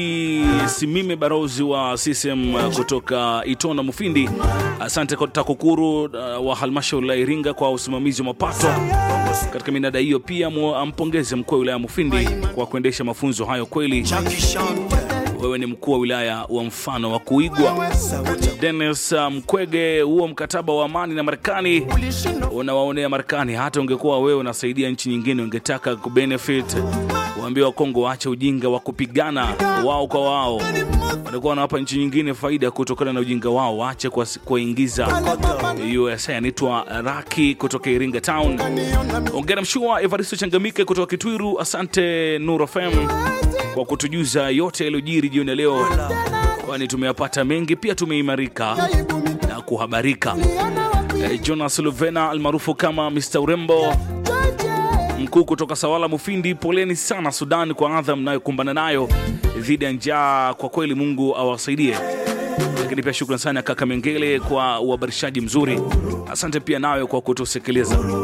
Simime Barozi wa CCM kutoka Itona Mufindi, asante kwa TAKUKURU uh, wa halmashauri la Iringa kwa usimamizi wa mapato katika minada hiyo. Pia mu- ampongeze mkuu wa wilaya Mufindi kwa kuendesha mafunzo hayo. Kweli wewe ni mkuu wa wilaya wa mfano wa kuigwa. Dennis uh, Mkwege, huo mkataba wa amani na Marekani unawaonea Marekani. Hata ungekuwa wewe unasaidia nchi nyingine, ungetaka kubenefit. Waambie Wakongo waache ujinga wa kupigana wao kwa wao, watakuwa wanawapa nchi nyingine faida kutokana na ujinga wao. Waache kuwas- kuwaingiza USA. Anaitwa Raki kutoka Iringa Town. Ongera mshua Evaristo Changamike kutoka Kitwiru. Asante Nuru FM kwa kutujuza yote yaliyojiri jioni ya leo, kwani tumeyapata mengi, pia tumeimarika na kuhabarika. Eh, Jonas Luvena almaarufu kama Mr Urembo mkuu kutoka Sawala Mufindi, poleni sana Sudan kwa adha mnayokumbana nayo dhidi ya njaa. Kwa kweli Mungu awasaidie. Lakini pia shukrani sana kaka Mengele kwa uhabarishaji mzuri. Asante pia nawe kwa kutusikiliza.